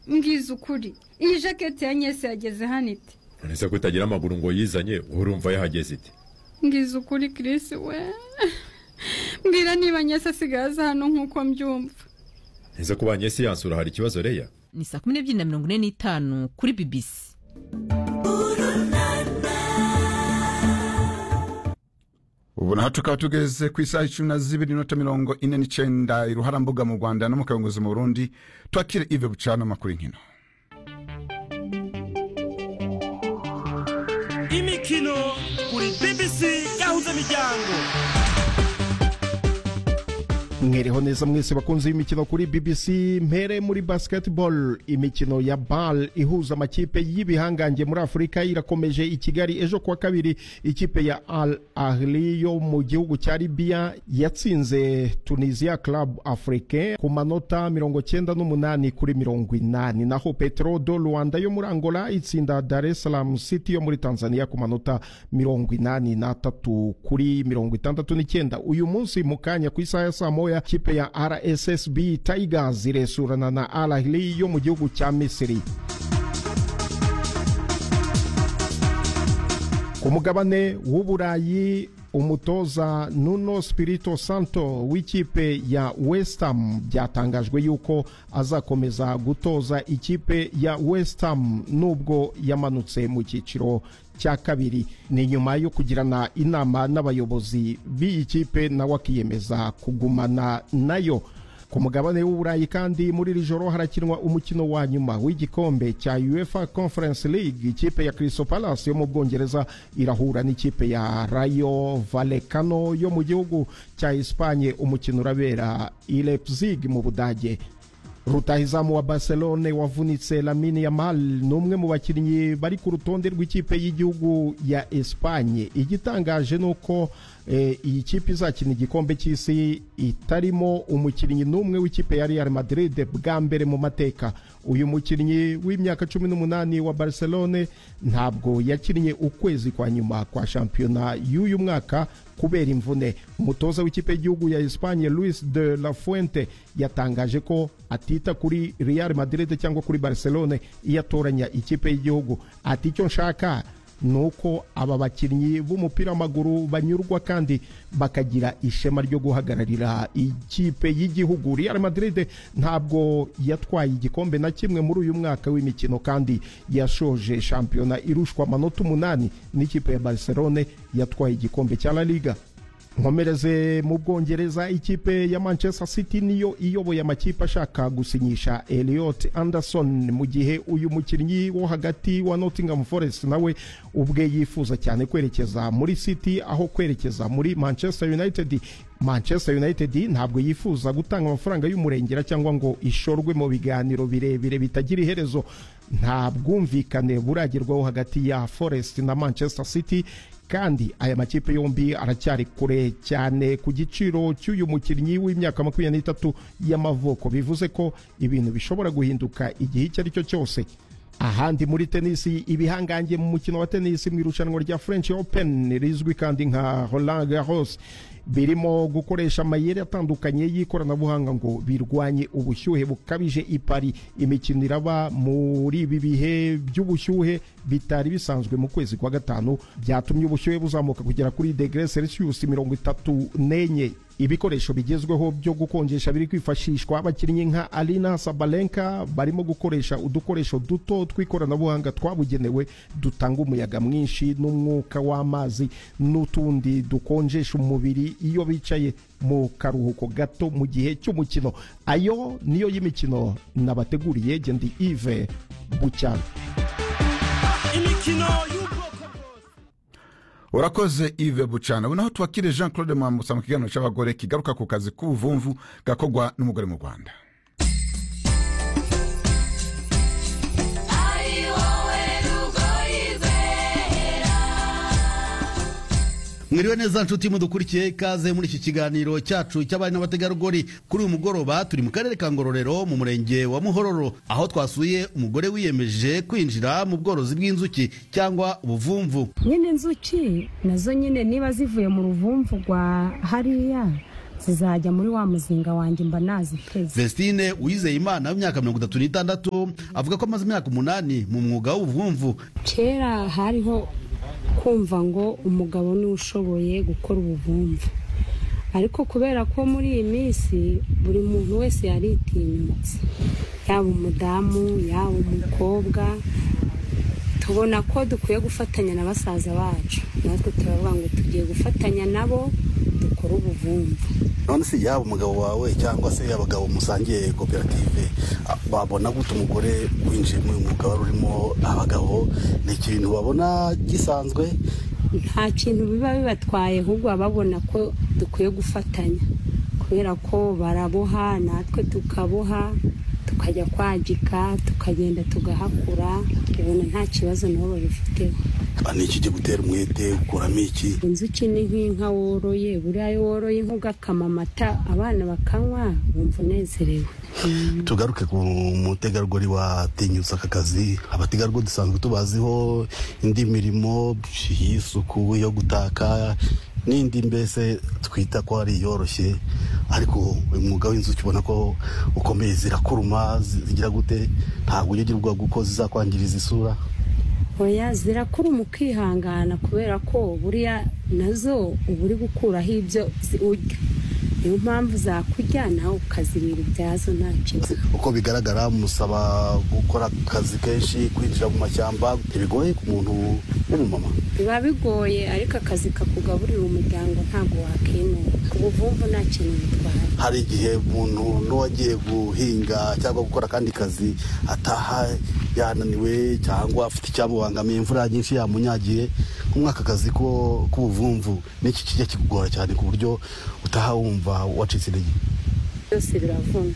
mbwiza ukuri iyi jaketi ya nyese yageze hano ite nonese ko itagira amaguru ngo yizanye urumva yahageze ite mbwiza ukuri kirisi we mbwira niba nyese asigaye aza hano nk'uko mbyumva neza ko ba nyesi yansura hari ikibazo reya ni saa kumi n'ebyiri na mirongo ine n'itanu kuri bibisi ubu naho tukaba tugeze ku isaha icumi na zibiri n'inota mirongo ine n'icyenda iruharambuga mu rwanda no mu kayunguruzo mu burundi twakire ive bucana amakuru y'inkino imikino kuri bbc yahuza imiryango mwereho neza mwese bakunzi b'imikino kuri bbc mpere muri basketball imikino ya bal ihuza amakipe y'ibihangange muri afurika irakomeje i kigali ejo kuwa kabiri ikipe ya al ahli yo mu gihugu cya libya yatsinze tunisia club africain ku manota mirongo cyenda n'umunani kuri mirongo inani naho petro do rwanda yo muri angola itsinda dar es salaam city yo muri tanzania ku manota mirongo inani n'atatu kuri mirongo itandatu n'icyenda uyu munsi mu kanya ku isaha ya saa moya ya kipe ya rssb tigers iresurana na al ahli yo mu gihugu cya misiri ku mugabane w'uburayi umutoza nuno spirito santo w'ikipe ya west ham byatangajwe yuko azakomeza gutoza ikipe ya west ham nubwo yamanutse mu cyiciro cya kabiri ni nyuma yo kugirana inama n'abayobozi b'iyi kipe nawe akiyemeza kugumana nayo ku mugabane w'uburayi kandi muri iri joro harakinwa umukino wa nyuma w'igikombe cya uefa conference league ikipe ya crystal palace yo mu bwongereza irahura n'ikipe ya rayo valekano yo mu gihugu cya espanye umukino urabera i leipzig mu budage rutahizamu wa barcelone wavunitse lamine yamal ni umwe mu bakinnyi bari ku rutonde rw'ikipe y'igihugu ya espanye igitangaje ni uko iyi kipe izakina igikombe cy'isi itarimo umukinnyi n'umwe w'ikipe ya real madrid bwa mbere mu mateka uyu mukinnyi w'imyaka cumi n'umunani wa barcelone ntabwo yakinnye ukwezi kwa nyuma kwa shampiyona y'uyu mwaka kubera imvune umutoza w'ikipe y'igihugu ya espanye louis de la fuente yatangaje ko atita kuri real madrid cyangwa kuri barcelone iyo atoranya ikipe y'igihugu ati icyo nshaka ni uko aba bakinnyi b'umupira w'amaguru banyurwa kandi bakagira ishema ryo guhagararira ikipe y'igihugu real madrid ntabwo yatwaye igikombe na kimwe muri uyu mwaka w'imikino kandi yashoje shampiyona irushwa amanota umunani n'ikipe ya barcelone yatwaye igikombe cya la liga nkomereze mu bwongereza ikipe ya manchester city niyo iyoboye amakipe ashaka gusinyisha eliot anderson mu gihe uyu mukinnyi wo hagati wa nottingham forest nawe ubwe yifuza cyane kwerekeza muri city aho kwerekeza muri manchester united manchester united ntabwo yifuza gutanga amafaranga y'umurengera cyangwa ngo ishorwe mu biganiro birebire bitagira iherezo nta bwumvikane buragerwaho hagati ya forest na manchester city kandi aya makipe yombi aracyari kure cyane ku giciro cy'uyu mukinnyi w'imyaka makumyabiri n'itatu y'amavuko bivuze ko ibintu bishobora guhinduka igihe icyo ari cyo cyose ahandi muri tenisi ibihangange mu mukino wa tenisi mu irushanwa rya french open rizwi kandi nka roland garros birimo gukoresha amayeri atandukanye y'ikoranabuhanga ngo birwanye ubushyuhe bukabije ipari imikino iraba muri ibi bihe by'ubushyuhe bitari bisanzwe mu kwezi kwa gatanu byatumye ubushyuhe buzamuka kugera kuri degere celsius mirongo itatu n'enye ibikoresho bigezweho byo gukonjesha biri kwifashishwa abakinnyi nka Alina Sabalenka barimo gukoresha udukoresho duto tw'ikoranabuhanga twabugenewe dutanga umuyaga mwinshi n'umwuka w'amazi n'utundi dukonjesha umubiri iyo bicaye mu karuhuko gato mu gihe cy'umukino ayo niyo y'imikino nabateguriye gendi Yves bucyana imikino y'ubwoko bwose urakoze ive bucana ubu naho tubakire jean claude mwambutsa mu kiganiro cy'abagore kigaruka ku kazi k'ubuvumvu gakorwa n'umugore mu rwanda ari wowe rugoyizera mwiriwe neza nshuti mudukurikiye ikaze muri iki kiganiro cyacu cy'abari n'abategarugori kuri uyu mugoroba turi mu karere ka ngororero mu murenge wa muhororo aho twasuye umugore wiyemeje kwinjira mu bworozi bw'inzuki cyangwa ubuvumvu nyine inzuki nazo nyine niba zivuye mu ruvumvu rwa hariya zizajya muri wa muzinga wanjye mba naziteze Vestine Uwizeyimana w'imyaka mirongo itatu n'itandatu avuga ko amaze imyaka umunani mu mwuga w'ubuvumvu kera hariho kumva ngo umugabo niwe ushoboye gukora ubuvumvu ariko kubera ko muri iyi minsi buri muntu wese yaritinyutse yaba umudamu yaba umukobwa tubona ko dukwiye gufatanya na basaza bacu natwe turavuga ngo tugiye gufatanya nabo dukore ubuvumvu none se yaba umugabo wawe cyangwa se abagabo musangiye koperative a- babona gute umugore winjiye mu mwuga wari urimo abagabo ni ikintu babona gisanzwe nta kintu biba bibatwaye ahubwo baba babona ko dukwiye gufatanya kubera ko baraboha natwe tukaboha tukajya kwagika tukagenda tugahakura ubona nta kibazo nabo babifiteho Ah, ni iki gutera umwete ukuramo iki inzuki ni nk'inka woroye buriya iyo woroye inka ugakama amata abana bakanywa wumva unezerewe tugaruke ku mutegarugori watinyutse aka kazi abategarugori dusanzwe tubaziho indi mirimo y'isuku yo gutaka n'indi mbese twita ko ari iyoroshye ariko uyu mwuga w'inzuki ubona ko ukomeye zirakuruma zi- zigira gute ntabwo ujya ugira ubwoba kuko zizakwangiriza isura oya zirakura mu kwihangana kubera ko buriya nazo uba uri gukuraho ibyo zi- urya niyo mpamvu zakurya nawe ukazibira ibyazo nta kibazo uko bigaragara musaba gukora akazi kenshi kwinjira mu mashyamba ntibigoye ku muntu w'umumama biba bigoye ariko akazi kakugaburira umuryango ntabwo wakinuba ubuvumvu nta kintu bitwaye hari igihe umuntu n'uwagiye guhinga cyangwa gukora akandi kazi ataha yananiwe cyangwa afite icyamubangamiye imvura nyinshi yamunyagiye nk'umwaka aka kazi ko- k'ubuvumvu n'iki kijya kikugora cyane ku buryo utaha wumva wacitse intege byose biravuna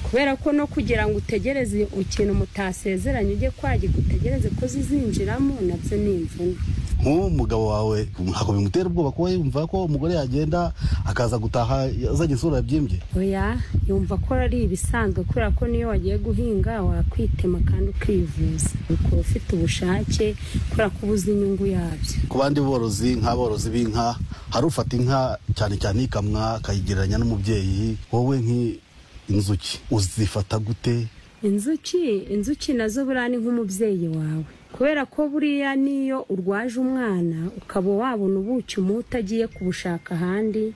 kubera ko no kugira ngo utegereze ikintu mutasezeranye ujye kwagika utegereze ko zizinjiramo nabyo ni imvune nk'uwo mugabo wawe ntabwo bimutera ubwoba kuba yumva ko umugore yagenda akaza gutaha azanye isura yabyimbye oya yumva ko ari ibisanzwe kubera ko niyo wagiye guhinga wakwitema kandi ukivuza ukaba ufite ubushake kubera ko ubuze inyungu yabyo ku bandi borozi nk'aborozi b'inka hari ufata inka cyane cyane ikamwa akayigereranya n'umubyeyi wowe nk'inzuki uzifata gute inzuki inzuki nazo buriya ni nk'umubyeyi wawe kubera ko buriya n'iyo urwaje umwana ukaba wabona ubuki umuha utagiye kubushaka ahandi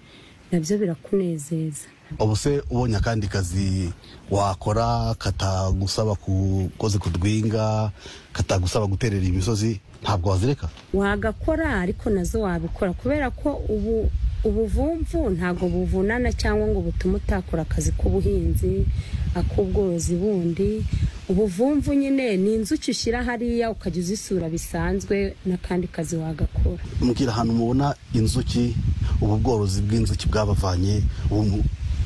nabyo birakunezeza ubu se ubonye akandi kazi wakora katagusaba ku- koze ku rwinga katagusaba guterera imisozi ntabwo wazireka wagakora ariko nazo wabikora kubera ko ubu ubuvumvu ntabwo buvunana cyangwa ngo butume utakora akazi k'ubuhinzi ak'ubworozi bundi ubuvumvu nyine ni inzuki ushyira hariya ukajya uzisura bisanzwe n'akandi kazi wagakora mbwira ahantu mubona inzuki ubu bworozi bw'inzuki bwabavanye ubu mu-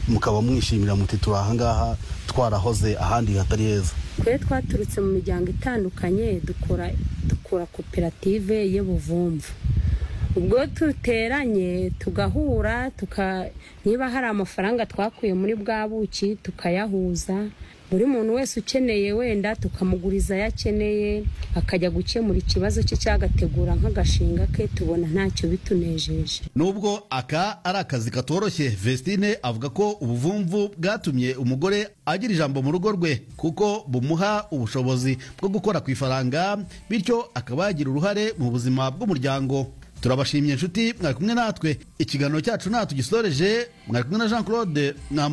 mukaba mwishimira muti turi ahangaha twarahoze ahandi hatari heza twe twaturutse mu miryango itandukanye dukora dukora koperative y'ubuvumvu ubwo duteranye tugahura tuka niba hari amafaranga twakuye muri bwa buki tukayahuza buri muntu wese ukeneye wenda tukamuguriza ayo akeneye akajya gukemura ikibazo cye cyagategura nk'agashinga ke tubona ntacyo bitunejeje Nubwo aka ari akazi katoroshye Vestine avuga ko ubuvumvu bwatumye umugore agira ijambo mu rugo rwe kuko bumuha ubushobozi bwo gukora ku ifaranga bityo akaba yagira uruhare mu buzima bw'umuryango turabashimye inshuti mwari kumwe natwe ikiganiro cyacu natwe gisoreje mwari kumwe na Jean Claude Mwamba-